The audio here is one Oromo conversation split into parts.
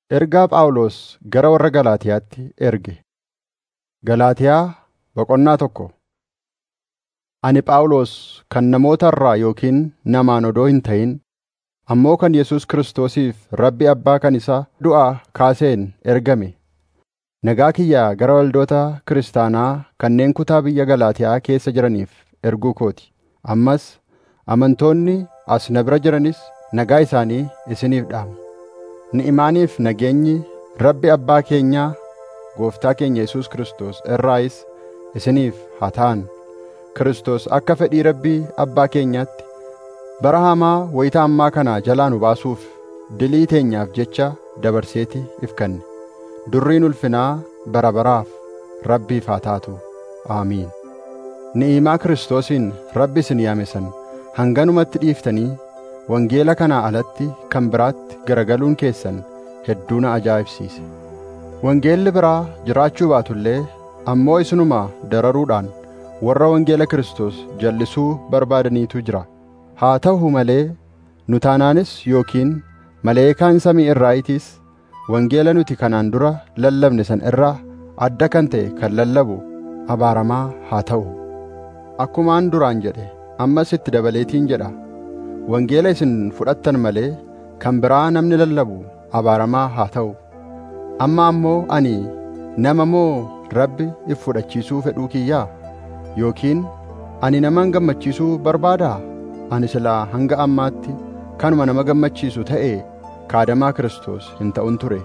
Ergaa Phaawulos gara warra Galaatiyaatti erge. Galaatiyaa Boqonnaa tokko. Ani Phaawulos kan namoota irraa yookiin namaan odoo hin ta'in, ammoo kan Yesuus Kiristoosiif Rabbi Abbaa kan isa du'aa kaaseen ergame, nagaa kiyya gara waldoota kiristaanaa kanneen kutaa biyya Galaatiyaa keessa jiraniif erguu kooti. Ammas amantoonni as na bira jiranis nagaa isaanii isiniif dhaamu. Ni'imaaniif nageenyi Rabbi Abbaa keenyaa Gooftaa keenya Yesuus Kiristoos irraayis isiniif haa ta'an. Kiristoos akka fedhii Rabbii Abbaa keenyaatti bara hamaa wayita ammaa kana jalaa nu baasuuf dilii teenyaaf jecha dabarseeti if kenne. Durriin ulfinaa bara baraaf Rabbiif haa taatu. Aamiin. Ni'imaa Kiristoosiin Rabbi isin yaame san hanganumatti dhiiftanii wangeela kanaa alatti kan biraatti garagaluun keessan hedduu na ajaa'ibsiise. Wangeelli biraa jiraachuu baatullee ammoo isinuma dararuudhaan warra wangeela Kiristoos jal'isuu barbaadaniitu jira. Haa ta'u malee nu taanaanis yookiin maleekaan samii irraayitiis wangeela nuti kanaan dura lallabne san irraa adda kan ta'e kan lallabu abaaramaa haa ta'u. Akkumaan duraan jedhe ammas itti dabaleetiin jedha. Wangeela isin fudhattan malee kan biraa namni lallabu abaaramaa haa ta'u. Amma ammoo ani nama moo Rabbi if fudhachiisuu fedhuu kiyyaa? Yookiin ani naman gammachiisuu barbaadaa? Ani silaa hanga ammaatti kanuma nama gammachiisu ta'ee kaadamaa Kiristoos hin ta'un ture.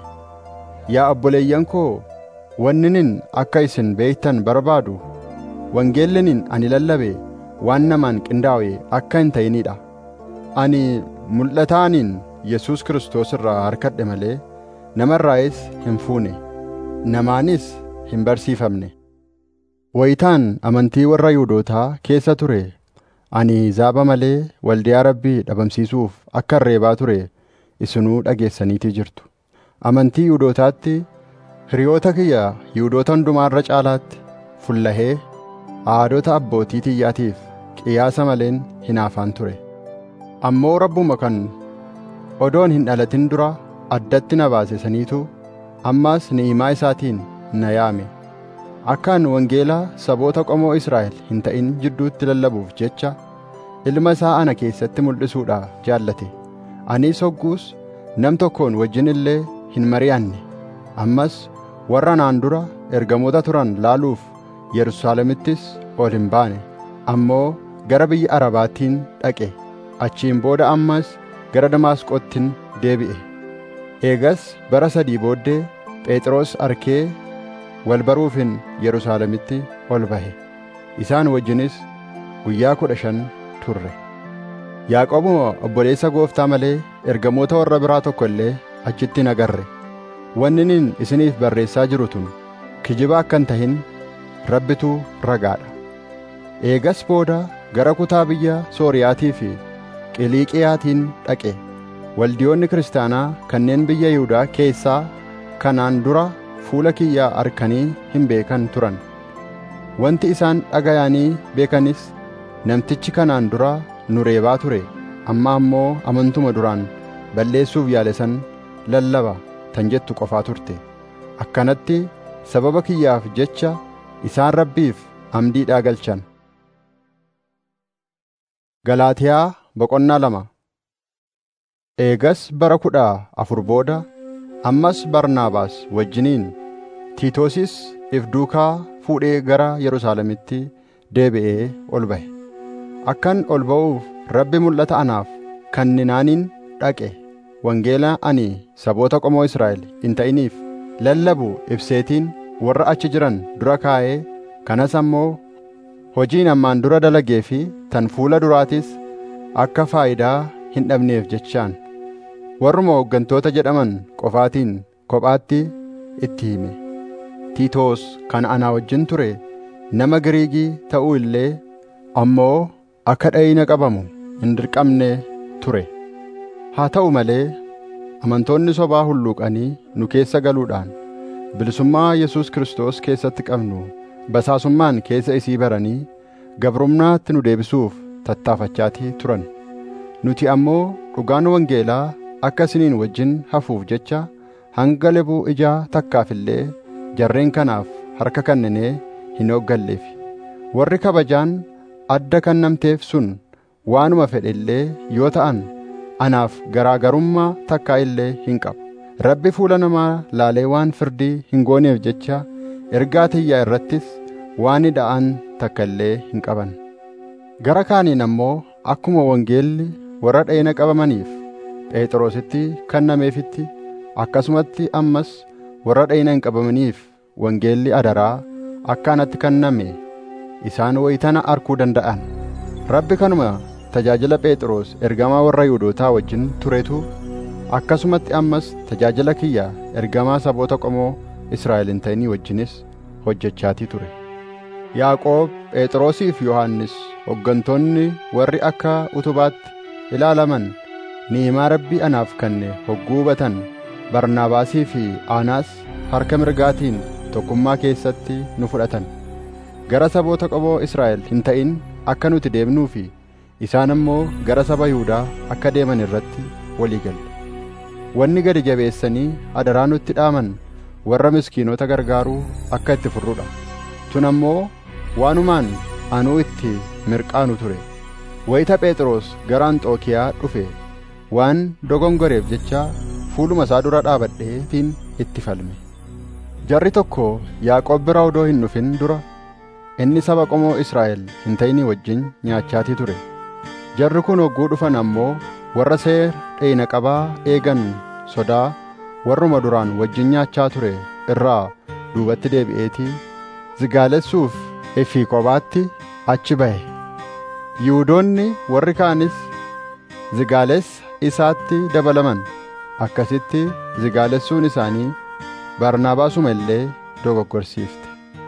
Yaa obboleeyyan koo wanninin akka isin beektan barbaadu wangeellinin ani lallabe waan namaan qindaa'e akka hin ta'inidha. Ani mul'ataaniin Yesuus Kiristoos irraa harkadhe malee namarraayis hin fuune namaanis hin barsiifamne. Wayitaan amantii warra Yihuudootaa keessa ture ani zaaba malee waldiyaa Rabbii dhabamsiisuuf akka reebaa ture isinuu dhageessaniitii jirtu. Amantii Yihuudootaatti hiriyoota kiyya Yihuudoota hundumaarra caalaatti fullahee aadota abbootii tiyyaatiif qiyaasa maleen hinaafaan ture. Ammoo Rabbuma kan odoon hin dhalatin dura addatti na baase saniitu ammaas ni'imaa isaatiin na yaame. Akkaan wangeela saboota qomoo Israa'el hin ta'in jidduutti lallabuuf jecha ilma isaa ana keessatti mul'isuudha jaallate. Anis hogguus nam tokkoon wajjin illee hin mari'anne. Ammas warra naan dura ergamoota turan laaluuf Yerusaalemittis ol hin baane. Ammoo gara biyya Arabaattiin dhaqe. Achiin booda ammas gara Damaasqoottin deebi'e. Eegas bara sadii booddee Phexros arkee wal baruufin Yerusaalemitti ol bahe. Isaan wajjinis guyyaa kudha shan turre. Yaaqoobuma obboleessa gooftaa malee ergamoota warra biraa tokko illee achitti hin agarre. Wanninin isiniif barreessaa jiru tun kijiba akka hin tahin rabbitu ragaadha. Eegas booda gara kutaa biyya Sooriyaatii fi Qiliiqiyaatiin dhaqe. Waldiyoonni kiristaanaa kanneen biyya Yihuudaa keessaa kanaan dura fuula kiyyaa arkanii hin beekan turan. Wanti isaan dhagayanii beekanis namtichi kanaan dura nu reebaa ture amma ammoo amantuma duraan balleessuuf yaale san lallaba tan jettu qofaa turte. Akkanatti sababa kiyyaaf jecha isaan rabbiif amdiidhaa galchan. Galaatiyaa Boqonnaa lama Eegas bara kudha afur booda ammas Barnaabaas wajjiniin Tiitoosis if duukaa fuudhee gara Yerusaalemitti deebi'ee ol bahe. Akkan ol ba'uuf Rabbi mul'ata anaaf kenninaaniin dhaqe. Wangeela ani saboota qomoo Israa'el hin ta'iniif lallabu ibseetiin warra achi jiran dura kaa'ee kanas ammoo hojiin ammaan dura dalagee fi tan fuula duraatis akka faayidaa hin dhabneef jechaan warruma hooggantoota jedhaman qofaatiin kophaatti itti hime. Tiitoos kan anaa wajjin ture nama Giriigii ta'uu illee ammoo akka dhayina qabamu hin dirqamne ture. Haa ta'u malee amantoonni sobaa hulluuqanii nu keessa galuudhaan bilisummaa Yesuus Kiristoos keessatti qabnu basaasummaan keessa isii baranii gabrumnaatti nu deebisuuf tattaafachaatii turan. Nuti ammoo dhugaan wangeelaa akka isiniin wajjin hafuuf jecha hanga lebuu ijaa takkaaf illee jarreen kanaaf harka kenninee hin hooggalleef warri kabajaan adda kennamteef sun waanuma fedhe illee yoo ta'an anaaf garaagarummaa takkaa illee hin qabu rabbi fuula namaa laalee waan firdii hin gooneef jecha ergaa tiyyaa irrattis waan hidha'an takka illee hin qaban gara kaaniin ammoo akkuma wangeelli warra dheena qabamaniif phexrositti kennameefitti akkasumatti ammas warra dheena hin qabamaniif wangeelli adaraa akka anatti kenname isaan wayitana arkuu danda'an rabbi kanuma tajaajila phexros ergamaa warra yihuudootaa wajjin turetu akkasumatti ammas tajaajila kiyya ergamaa saboota qomoo israa'el hin ta'inii wajjinis hojjechaatii ture yaaqoob phexrosii fi yohannis hoggantoonni warri akka utubaatti ilaalaman ni'imaa rabbii anaaf kenne hogguu hubatan barnaabaasii fi aanaas harka mirgaatiin tokkummaa keessatti nu fudhatan gara saboota qomoo israa'el hin ta'in akka nuti deemnuu fi isaan ammoo gara saba yihuudaa akka deeman irratti walii galle wanni gadi jabeessanii adaraa nutti dhaaman warra miskiinota gargaaruu akka itti furrudha tun ammoo waanumaan anuu itti mirqaanu ture wayita phexros gara anxookiyaa dhufe waan dogongoreef jecha fuuluma isaa dura dhaabadheetiin itti falme jarri tokko yaaqoob bira odoo hin dhufin dura inni saba qomoo israa'el hin ta'inii wajjin nyaachaatii ture jarri kun hogguu dhufan ammoo warra seera dheena qabaa eegan sodaa warruma duraan wajjin nyaachaa ture irraa duubatti deebi'eetii zigaalessuuf ifii kophaatti achi ba'e yihuudoonni warri kaanis zigaalessa isaatti dabalaman akkasitti zigaalessuun isaanii barnaabaasuma illee dogoggorsiifte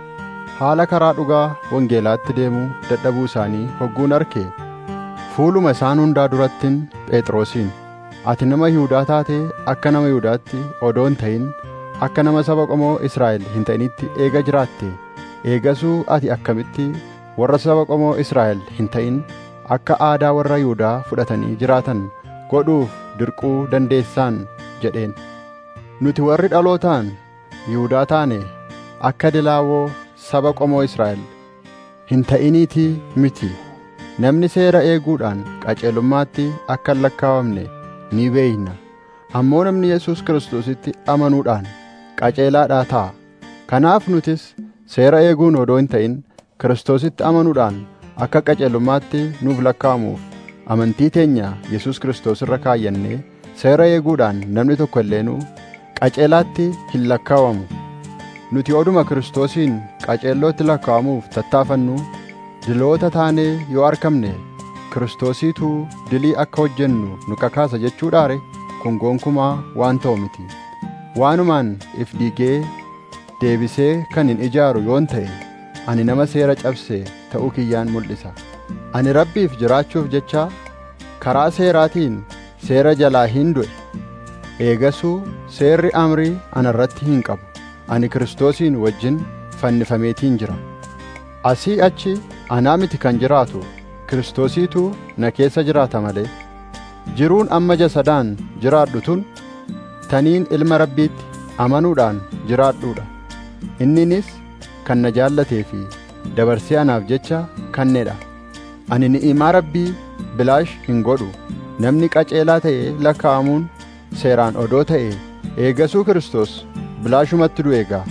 haala karaa dhugaa wangeelaatti deemuu dadhabuu isaanii hogguun arke fuuluma isaan hundaa durattin phexrosiin ati nama yihuudaa taatee akka nama yihuudaatti odoo hin ta'in akka nama saba qomoo israa'el hin ta'initti eega jiraatte eegasuu ati akkamitti warra saba qomoo israa'el hin ta'in akka aadaa warra yihuudaa fudhatanii jiraatan godhuuf dirquu dandeessaan jedheen nuti warri dhalootaan yihuudaa taane akka dilaawoo saba qomoo israa'el hin ta'iniitii miti namni seera eeguudhaan qajeelummaatti akka hin lakkaawamne ni beeyna ammoo namni yesus kiristoositti amanuudhaan qajeelaadhaa ta'a kanaaf nutis seera eeguun odoo hin ta'in kiristoositti amanuudhaan akka qajeelummaatti nuuf lakkaawamuuf amantii teenya yesus kiristoos irra kaayyannee seera eeguudhaan namni tokko illeenuu qajeelaatti hin lakkaawamu nuti oduma kiristoosiin qajeellootti lakkaawamuuf tattaafannu diloota taanee yoo argamne kiristoosiitu dilii akka hojjennu nu kakaasa jechuudhaare kun gonkumaa waan ta'u miti waanumaan if diigee deebisee kan hin ijaaru yoon ta'e ani nama seera cabse ta'uu kiyyaan mul'isa ani rabbiif jiraachuuf jecha karaa seeraatiin seera jalaa hin du'e eegasuu seerri amrii ana irratti hin qabu ani kiristoosiin wajjin fannifameetiin jira asii achi anaa miti kan jiraatu kiristoosiitu na keessa jiraata malee jiruun amma jasadaan jiraadhu tun taniin ilma rabbiitti amanuudhaan jiraadhuudha inninis kan na jaallatee fi dabarsee anaaf jecha kanneedha ani ni'imaa rabbii bilaash hin godhu namni qajeelaa ta'e lakkaa'amuun seeraan odoo ta'e eegasuu kiristoos bilaashumatti du'e gaa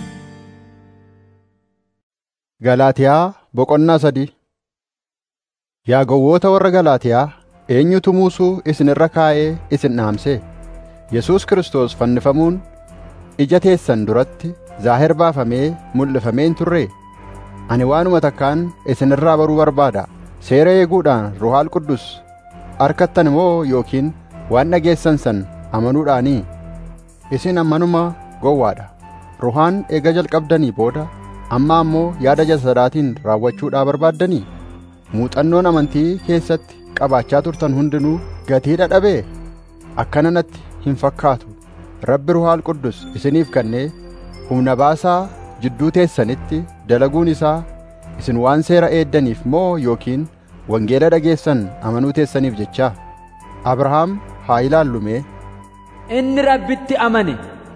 Galaatiyaa boqonnaa sadii Yaa gowwoota warra Galaatiyaa eenyutu muusuu isin irra kaa'ee isin dhaamse Yesuus Kiristoos fannifamuun ija teessan duratti zaahir baafamee mul'ifamee hin turree ani waanuma takkaan isin irraa baruu barbaada seera eeguudhaan ruhaal quddus arkattan moo yookiin waan dhageessan san amanuudhaanii isin ammanuma gowwaadha ruhaan eega jalqabdanii booda amma ammoo yaada jasadaatiin raawwachuudhaa barbaaddanii muuxannoon amantii keessatti qabaachaa turtan hundinuu gatii dhadhabee akkana natti hin fakkaatu rabbi ruhaal quddus isiniif kennee humna baasaa jidduu teessanitti dalaguun isaa isin waan seera eeddaniif moo yookiin wangeela dhageessan amanuu teessaniif jechaa abrahaam haa ilaallume inni rabbitti amane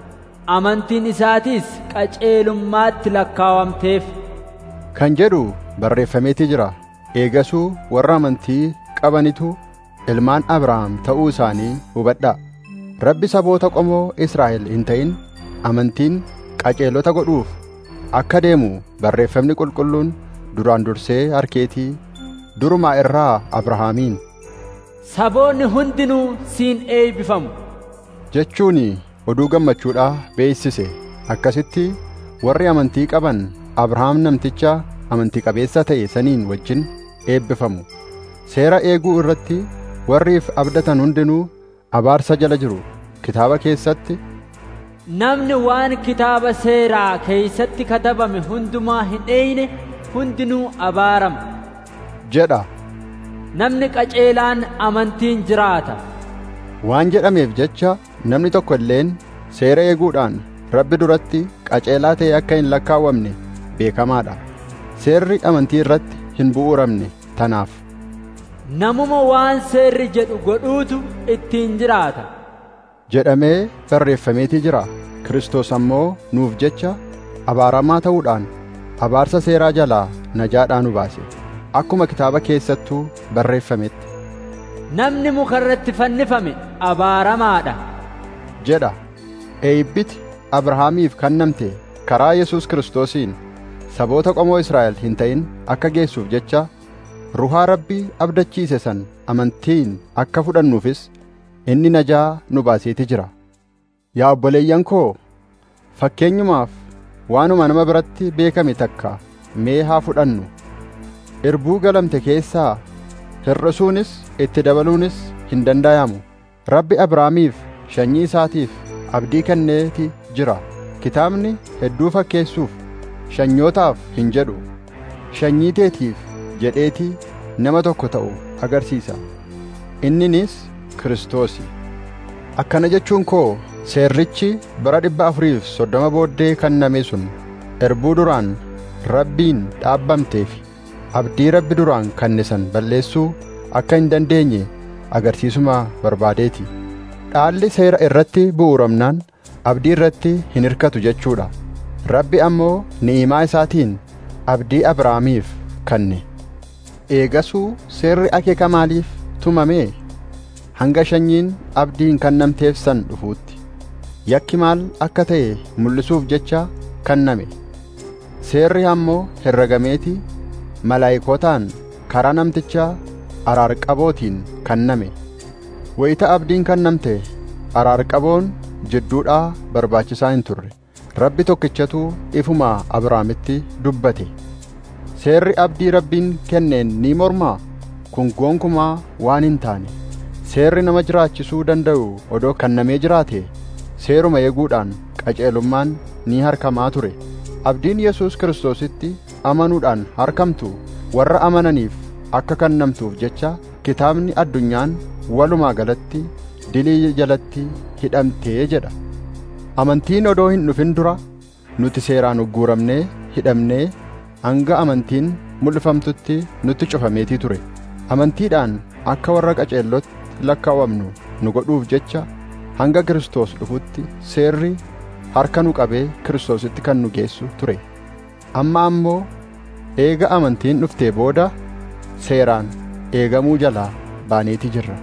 amantiin isaatiis qaceelummaatti lakkaawamteef kan jedhu barreeffameetii jira eegasuu warra amantii qabanitu ilmaan abrahaam ta'uu isaanii hubadhaa rabbi saboota qomoo israa'el hin ta'in amantiin qaceelota godhuuf akka deemu barreeffamni qulqulluun duraan dursee harkeetii durumaa irraa abrahaamiin saboonni hundinuu siin eebbifamu jechuun oduu gammachuudhaa beeksise akkasitti warri amantii qaban abrahaam namticha amantii qabeessa ta'e saniin wajjin eebbifamu seera eeguu irratti warriif abdatan hundinuu abaarsa jala jiru kitaaba keessatti namni waan kitaaba seeraa keeysatti katabame hundumaa hin dheeyne hundinuu abaarama jedha namni qaceelaan amantiin jiraata waan jedhameef jecha namni tokko illeen seera eeguudhaan rabbi duratti qaceelaa ta'e akka hin lakkaawwamne beekamaadha seerri amantii irratti hin bu'uuramne tanaaf namuma waan seerri jedhu godhuutu ittiin jiraata jedhamee barreeffameetii jira Kiristoos ammoo nuuf jecha abaaramaa ta'uudhaan abaarsa seeraa jalaa najaadhaa nu baase akkuma kitaaba keessattuu barreeffametti namni muka irratti fannifame abaaramaadha jedha eebbiti abrahaamiif kennamte karaa yesus kiristoosiin saboota qomoo israa'el hin ta'in akka geessuuf jecha ruhaa rabbii abdachiise san amantiin akka fudhannuufis inni najaa nu baaseeti jira yaa obboleeyyan koo fakkeenyumaaf waanuma nama biratti beekame takka mee haa fudhannu irbuu galamte keessaa hir'isuunis itti dabaluunis hin danda'amu rabbi abrahaamiif sanyii isaatiif abdii kenneeti jira kitaabni hedduu fakkeessuuf sanyootaaf hin jedhu sanyii teetiif jedheetii nama tokko ta'u agarsiisa inninis kiristoosi akkana jechuun koo seerrichi bara dhibba afuriif soddoma booddee kenname sun erbuu duraan rabbiin dhaabbamteef abdii rabbi duraan kennisan balleessuu akka hin dandeenye agarsiisuma barbaadeeti dhaalli seera irratti bu'uuramnaan abdii irratti hin hirkatu jechuudha rabbi ammoo ni'imaa isaatiin abdii abrahaamiif kenne eegasuu seerri akeeka maaliif tumame hanga sanyiin abdiin kennamteef san dhufuutti yakki maal akka ta'e mul'isuuf jecha kenname seerri ammoo herregameeti malaayikootaan karaa namticha araarqabootiin kenname wayita abdiin kennamte araarqaboon jidduudhaa barbaachisaa hin turre rabbi tokkichatu ifuma abrahaamitti dubbate seerri abdii rabbiin kenneen ni mormaa kun gonkumaa waan hin taane seerri nama jiraachisuu danda'u odoo kennamee jiraate seeruma eeguudhaan qaceelummaan ni harkamaa ture abdiin yesus kiristoositti amanuudhaan harkamtu warra amananiif akka kennamtuuf jecha kitaabni addunyaan walumaa galatti dilii jalatti hidhamtee jedha amantiin odoo hin dhufin dura nuti seeraan ugguuramnee hidhamnee hanga amantiin mul'ifamtutti nutti cufameetii ture amantiidhaan akka warra qaceellotti lakkaawamnu nu godhuuf jecha hanga Kiristoos dhufutti seerri harka nu qabee Kiristoositti kan nu geessu ture amma ammoo eega amantiin dhuftee booda seeraan eegamuu jalaa baaneetii jirra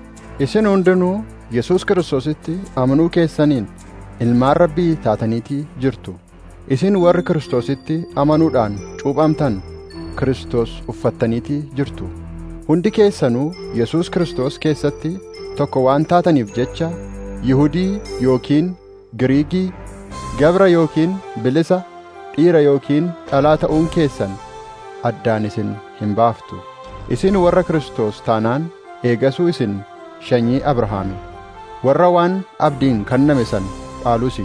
isin hundinuu Yesuus Kiristoositti amanuu keessaniin ilmaan rabbii taataniitii jirtu isin warri Kiristoositti amanuudhaan cuuphamtan Kiristoos uffattaniitii jirtu hundi keessanuu Yesuus Kiristoos keessatti tokko waan taataniif jecha Yihudii yookiin Giriigii gabra yookiin bilisa dhiira yookiin dhalaa ta'uun keessan addaan isin hin baaftu isin warra Kiristoos taanaan eegasuu isin sanyii Abrahaami warra waan abdiin kenname san dhaalusi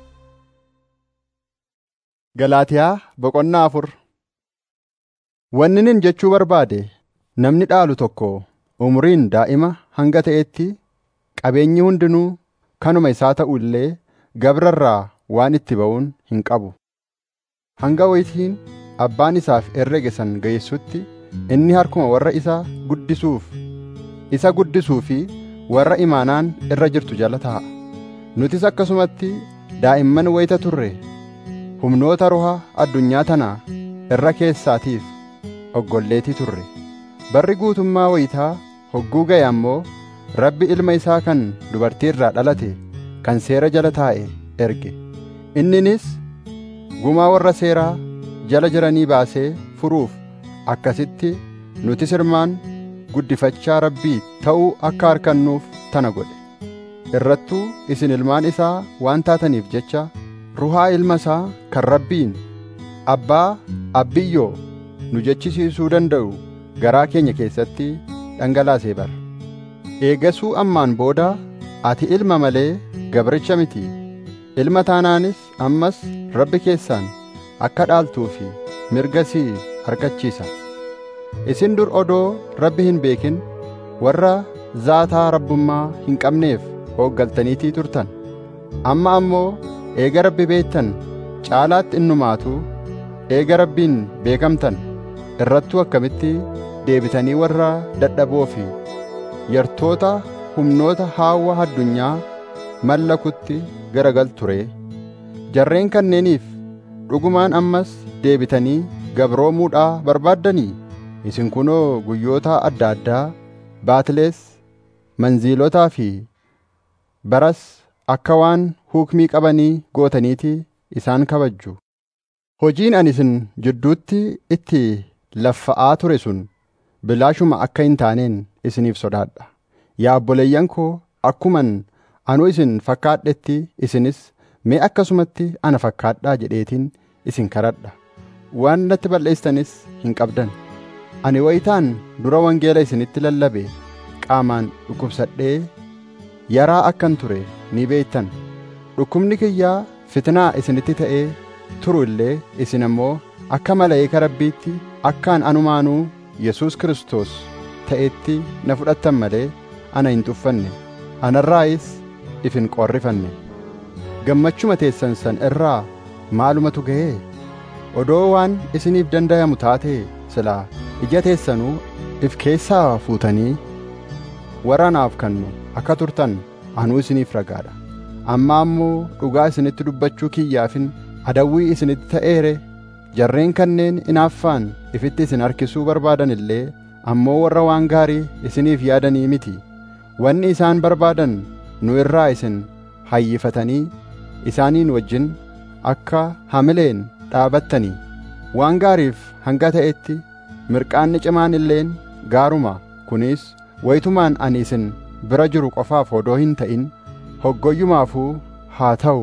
Galaatiyaa boqonnaa afur Wanni nin jechuu barbaade namni dhaalu tokko umuriin daa'ima hanga ta'etti qabeenyi hundinuu kanuma isaa ta'u illee gabrarraa waan itti ba'uun hin qabu hanga wayitiin abbaan isaaf herrege san geessutti inni harkuma warra isa guddisuuf isa guddisuu fi warra imaanaan irra jirtu jala ta'a nutis akkasumatti daa'imman wayita turre humnoota ruha addunyaa tanaa irra keessaatiif oggolleetii turre barri guutummaa wayitaa hogguu ga'e ammoo rabbi ilma isaa kan dubartii irraa dhalate kan seera jala taa'e erge inninis gumaa warra seeraa jala jiranii baasee furuuf akkasitti nuti sirmaan guddifachaa rabbii ta'uu akka harkannuuf tana godhe irrattuu isin ilmaan isaa waan taataniif jecha ruhaa ilma isaa kan rabbiin abbaa abbiyyoo nu jechisiisuu danda'u garaa keenya keessatti dhangalaasee bara eegasuu ammaan booda ati ilma malee gabricha miti ilma taanaanis ammas rabbi keessaan akka dhaaltuu fi mirga sii harkachiisa isin dur odoo rabbi hin beekin warra zaataa rabbummaa hin qabneef hooggaltaniitii turtan amma ammoo eega rabbi beektan caalaatti innumaatu eega rabbiin beekamtan irrattuu akkamitti deebitanii warra dadhaboo fi yartoota humnoota haawwa addunyaa mallakutti garagal ture jarreen kanneeniif dhugumaan ammas deebitanii gabroomuudhaa barbaaddanii isin kunoo guyyoota adda addaa baatilees manziilotaa fi baras akka waan huukmii qabanii gootaniiti isaan kabajju hojiin ani isin jidduutti itti laffa'aa ture sun bilaashuma akka hin taaneen isiniif sodaadha yaa obboleeyyan koo akkuman anu isin fakkaadhetti isinis mee akkasumatti ana fakkaadhaa jedheetiin isin kadhadha waan natti balleessanis hin qabdan ani wayitaan dura wangeela isinitti lallabe qaamaan dhukkubsadhee yaraa akkan ture ni beektan dhukkubni kiyyaa fitnaa isinitti ta'ee turu illee isin ammoo akka malaa'ika rabbiitti akkaan anumaanuu yesus kristos ta'etti na fudhattan malee ana hin tuffanne anarraayis if hin qorrifanne gammachuma teessan san irraa maalumatu ga'ee odoo waan isiniif dandayamu taatee silaa ija teessanuu if keessaa fuutanii warra naaf kannu akka turtan anuu isiniif ragaadha amma ammoo dhugaa isinitti dubbachuu kiyyaafin adawwii isinitti ta'eere jarreen kanneen inaaffaan ifitti isin harkisuu barbaadan illee ammoo warra waan gaarii isiniif yaadanii miti wanni isaan barbaadan nu irraa isin hayyifatanii isaaniin wajjin akka hamileen dhaabattanii waan gaariif hanga ta'etti mirqaanni cimaan illeen gaaruma kunis wayitumaan ani isin bira jiru qofaaf odoo hin ta'in hoggoyyumaafuu haa ta'u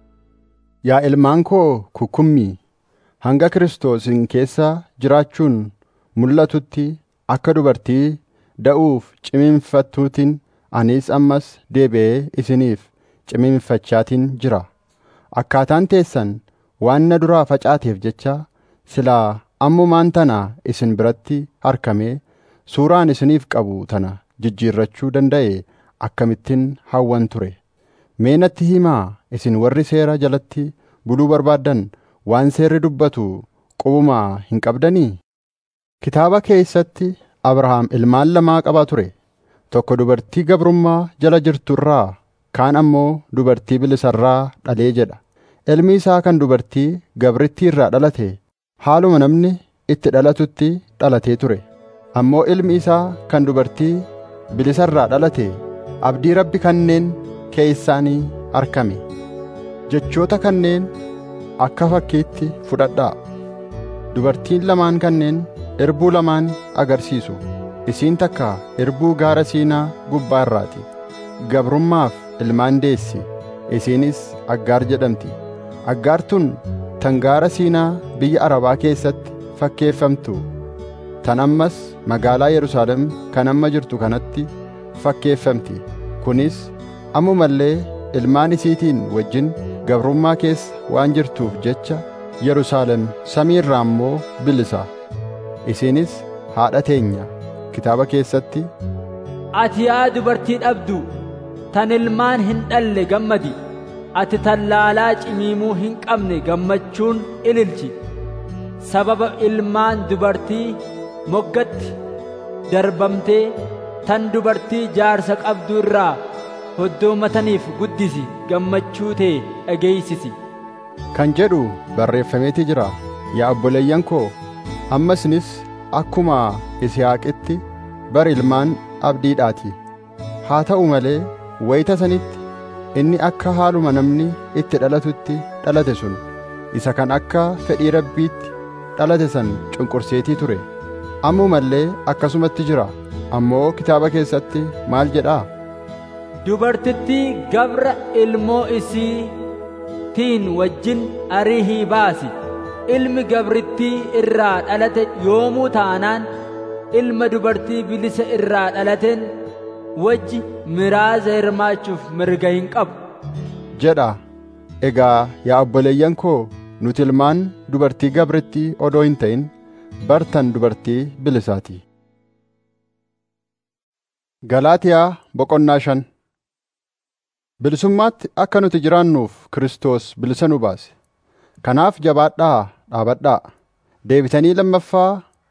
yaa ilmaan koo kukkummii hanga kiristoosin keessa jiraachuun mul'atutti akka dubartii da'uuf cimiinfattuutiin anis ammas deebi'ee isiniif cimiinfachaatiin jira akkaataan teessan waan na duraa facaateef jecha silaa ammumaan tana isin biratti harkamee suuraan isiniif qabu tana jijjiirrachuu danda'e akkamittiin hawwan ture mee natti himaa isin warri seera jalatti buluu barbaaddan waan seerri dubbatu qubumaa hin qabdanii kitaaba keessatti abrahaam ilmaan lamaa qabaa ture tokko dubartii gabrummaa jala jirtu irraa kaan ammoo dubartii bilisarraa dhalee jedha ilmi isaa kan dubartii gabrittii irraa dhalate haaluma namni itti dhalatutti dhalatee ture ammoo ilmi isaa kan dubartii bilisarraa dhalate abdii rabbi kanneen keessaanii arkame jechoota kanneen akka fakkiitti fudhadhaa dubartiin lamaan kanneen irbuu lamaan agarsiisu isiin takka irbuu gaara siinaa gubbaa irraati gabrummaaf ilmaan deessi isiinis aggaar jedhamti aggaar tun tan gaara siinaa biyya arabaa keessatti fakkeeffamtu tan ammas magaalaa yerusaalem kan amma jirtu kanatti fakkeeffamti kunis ammumallee ilmaan isiitiin wajjin gabrummaa keessa waan jirtuuf jecha yerusaalem samii irraa immoo bilisa isiinis haadha teenya kitaaba keessatti Ati yaa dubartii dhabdu tan ilmaan hin dhalle gammadi ati tallaalaa cimiimuu hin qabne gammachuun ililchi sababa ilmaan dubartii moggatti darbamtee tan dubartii jaarsa qabdu irraa hoddoomataniif guddisi gammachuu tee dhageeysisi kan jedhu barreeffameeti jira yaa obboleeyyan koo amma isinis akkuma Yisihaaqitti bar ilmaan abdiidhaati haa ta'u malee wayita sanitti inni akka haaluma namni itti dhalatutti dhalate sun isa kan akka fedhii rabbiitti dhalate san cunqurseetii ture ammuma illee akkasumatti jira ammoo kitaaba keessatti maal jedhaa dubartittii gabra ilmoo isii tiin wajjin ariihii baasi ilmi gabrittii irraa dhalate yoomuu taanaan ilma dubartii bilisa irraa dhalateen wajji miraaza hirmaachuuf mirga hin qabu jedha egaa yaa obboleeyyan koo nuti ilmaan dubartii gabrittii odoo hin ta'in bartan dubartii bilisaati Galaatiyaa boqonnaa shan Bilisummaatti akka nuti jiraannuuf Kiristoos bilisa nu baase. Kanaaf jabaadhaa dhaabadhaa. Deebitanii lammaffaa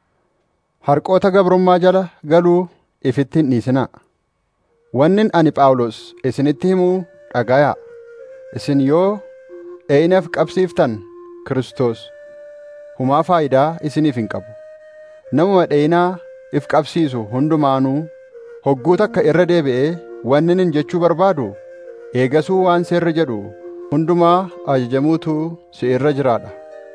harqoota gabrummaa jala galuu ifitti hin dhiisinaa. Wannin ani Phaawulos isinitti himuu dhagayaa. Isin yoo dheeyinaaf qabsiiftan Kiristoos humaa faayidaa isiniif hin qabu. Namuma dheeyinaa if qabsiisu hundumaanuu hogguu takka irra deebi'ee wannin hin jechuu barbaadu eegasuu waan seerri jedhu hundumaa ajajamuutu si irra jiraadha.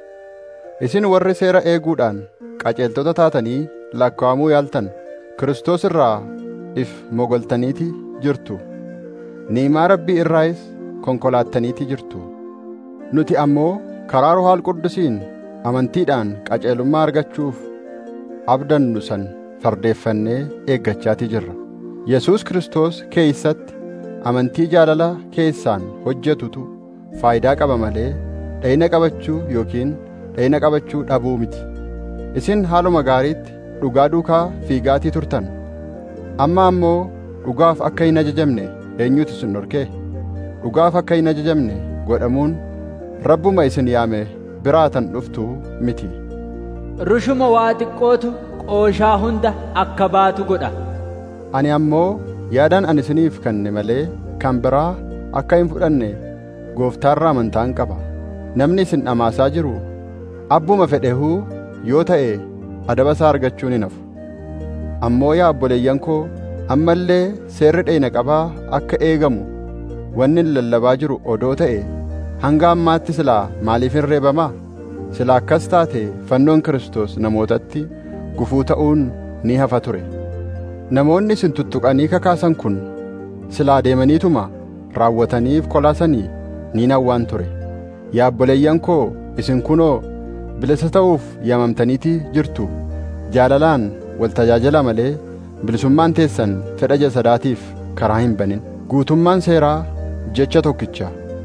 Isin warri seera eeguudhaan qajeeltota taatanii lakkaa'amuu yaaltan Kiristoos irraa if mogoltaniiti jirtu. Niimaa Rabbii irraayis konkolaattaniiti jirtu. Nuti ammoo karaa Ruhaal Quddusiin amantiidhaan qajeelummaa argachuuf abdannu san fardeeffannee eeggachaatii jirra. Yesuus Kiristoos keeysatti amantii jaalala keessaan hojjetutu faayidaa qaba malee dhayina qabachuu yookiin dhayina qabachuu dhabuu miti. Isin haaluma gaariitti dhugaa duukaa fiigaatii turtan. Amma ammoo dhugaaf akka hin ajajamne eenyutu isin dhorkee? Dhugaaf akka hin ajajamne godhamuun rabbuma isin yaame biraatan dhuftu miti. rushuma waa xiqqootu qooshaa hunda akka baatu godha Ani ammoo yaadaan ani isiniif kenne malee kan biraa akka hin fudhanne gooftaarraa amantaan qaba. Namni isin dhamaasaa jiru abbuma fedhehuu yoo ta'e adaba isaa argachuun hin hafu. Ammoo yaa obboleeyyan koo amma illee seerri dheeyina qabaa akka eegamu wanni hin lallabaa jiru odoo ta'e hanga ammaatti silaa maaliif hin reebamaa? Silaa akkas taate fannoon Kiristoos namootatti gufuu ta'uun ni hafa ture. Namoonni isin tuttuqanii kakaasan kun silaa deemaniituma raawwataniif kolaasanii ni nawwaan ture. Yaa obboleeyyan koo isin kunoo bilisa ta'uuf yaamamtaniiti jirtu. Jaalalaan wal tajaajila malee bilisummaan teessan fedha jasadaatiif karaa hin banin. Guutummaan seeraa jecha tokkicha.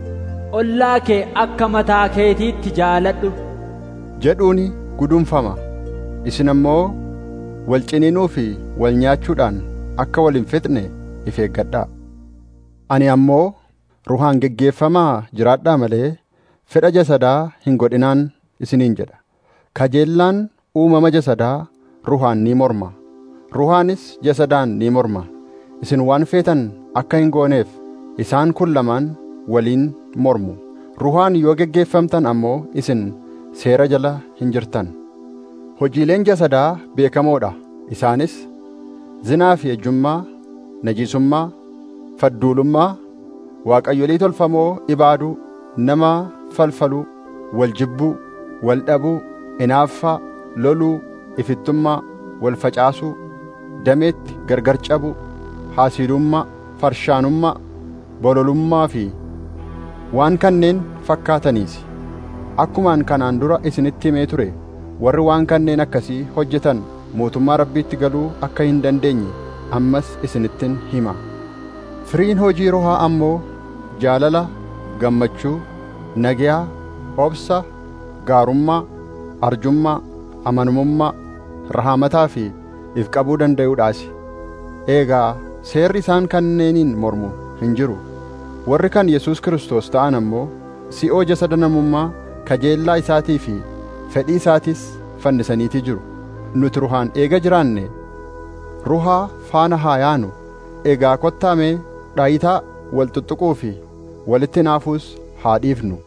ollaa kee akka mataa keetiitti jaaladhu jedhuuni gudunfama isin ammoo wal ciniinuu fi wal nyaachuudhaan akka wal hin fixne if eeggadhaa ani ammoo ruhaan geggeeffamaa jiraadhaa malee fedha jasadaa hin godhinaan isiniin jedha kajeellaan uumama jasadaa ruhaan ni morma ruhaanis jasadaan ni morma isin waan feetan akka hin gooneef isaan kun lamaan waliin mormu ruhaan yoo geggeeffamtan ammoo isin seera jala hin jirtan hojiileen jasadaa beekamoodha isaanis zinaa fi ejjummaa najisummaa fadduulummaa waaqayyolii tolfamoo ibaaduu nama falfaluu wal jibbuu wal dhabuu inaaffaa loluu ifittummaa wal facaasuu dameetti gargar cabuu haasiidummaa farshaanummaa bololummaa fi waan kanneen fakkaataniisi akkumaan kanaan dura isinitti himee ture warri waan kanneen akkasii hojjetan mootummaa rabbiitti galuu akka hin dandeenye ammas isinittin hima firiin hojii rohaa ammoo jaalala gammachuu nagiyaa obsa gaarummaa arjummaa amanamummaa rahaamataa fi if qabuu danda'uudhaasi eegaa seerri isaan kanneeniin mormu hin jiru warri kan Yesuus Kiristoos ta'an ammoo si'oo jasada namummaa kajeellaa isaatii fi fedhii isaatis fannisaniitii jiru nuti ruhaan eega jiraanne ruhaa faana haa yaanu egaa kottaamee dhaayitaa wal xuxuquu fi walitti naafuus haa dhiifnu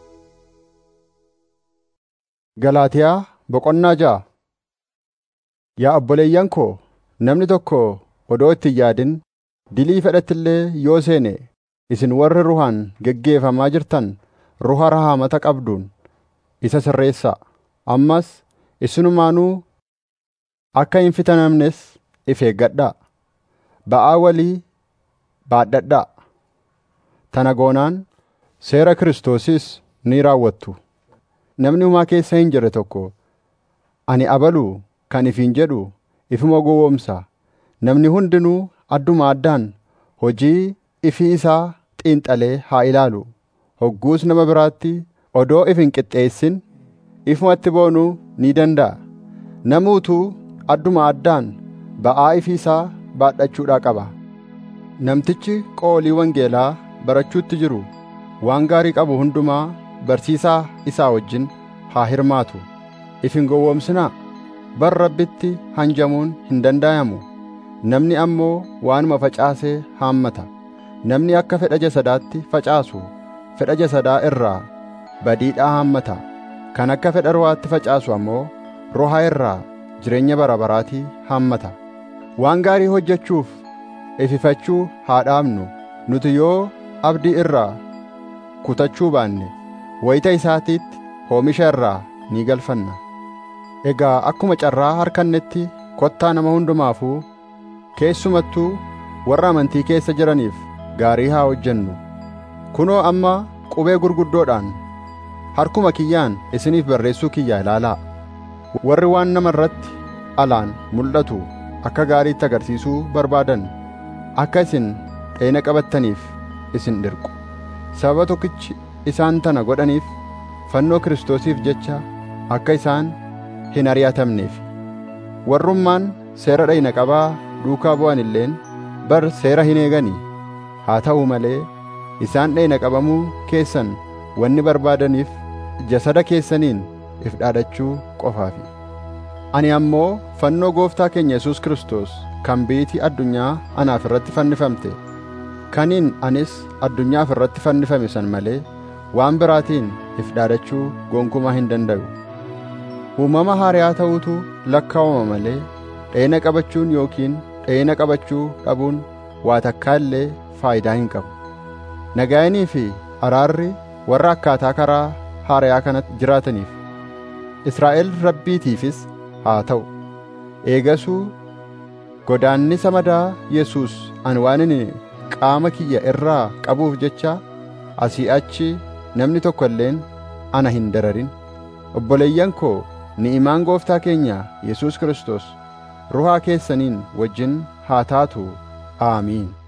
Galaatiyaa boqonnaa ja'a Yaa obboleeyyan koo namni tokko odoo itti hin yaadin dilii fedhatti illee yoo seene isin warri ruhaan geggeeffamaa jirtan ruha rahaamata qabduun isa sirreessaa ammas isinumaanuu akka hin fitanamnes if eeggadhaa ba'aa walii baadhadhaa tana goonaan seera Kiristoosis ni raawwattu namni humaa keessa hin jirre tokko ani abaluu kan ifiin jedhu ifuma gowwoomsa namni hundinuu adduma addaan hojii ifii isaa xiinxalee haa ilaalu hogguus nama biraatti odoo if hin qixxeessin ifumatti boonuu ni danda'a namuutuu adduma addaan ba'aa ifii isaa baadhachuudhaa qaba namtichi qoolii wangeelaa barachuutti jiru waan gaarii qabu hundumaa barsiisaa isaa wajjin haa hirmaatu if hin gowwoomsinaa bar rabbitti hanjamuun hin danda'amu namni ammoo waanuma facaasee haammata namni akka fedha jasadaatti facaasu fedha jasadaa irraa badiidhaa haammata kan akka fedha ruhaatti facaasu ammoo roha irraa jireenya bara baraatii haammata waan gaarii hojjechuuf ififachuu haa dhaabnu nuti yoo abdii irraa kutachuu baanne wayita isaatiitti oomisha irraa ni galfanna egaa akkuma carraa harkannetti kottaa nama hundumaafuu keessumattuu warra amantii keessa jiraniif gaarii haa hojjennu kunoo amma qubee gurguddoodhaan harkuma kiyyaan isiniif barreessuu kiyya ilaalaa warri waan nama irratti alaan mul'atu akka gaariitti agarsiisuu barbaadan akka isin dheena qabattaniif isin dirqu sababa tokkichi isaan tana godhaniif fannoo kiristoosiif jecha akka isaan hin ari'atamneef warrummaan seera dhayna qabaa duukaa bu'an illeen bar seera hin eeganii haa ta'u malee isaan dhayna qabamuu keessan wanni barbaadaniif jasada keessaniin if dhaadachuu qofaafi ani ammoo fannoo gooftaa keenya Yesuus Kiristoos kan biitii addunyaa anaaf irratti fannifamte kaniin anis addunyaaf irratti fannifame san malee waan biraatiin if dhaadachuu gonkumaa hin danda'u uumama haariyaa ta'uutu lakkaa'uma malee dheena qabachuun yookiin dheena qabachuu dhabuun waa takkaa illee faayidaa hin qabu nagaayinii fi araarri warra akkaataa karaa haariyaa kanatti jiraataniif Israa'el rabbiitiifis haa ta'u eegasuu godaannisa madaa Yesuus ani waan inni qaama kiyya irraa qabuuf jecha asii achi namni tokko illeen ana hin dararin obboleeyyan koo ni'imaan gooftaa keenya Yesuus Kiristoos ruhaa keessaniin wajjin haa taatu aamiin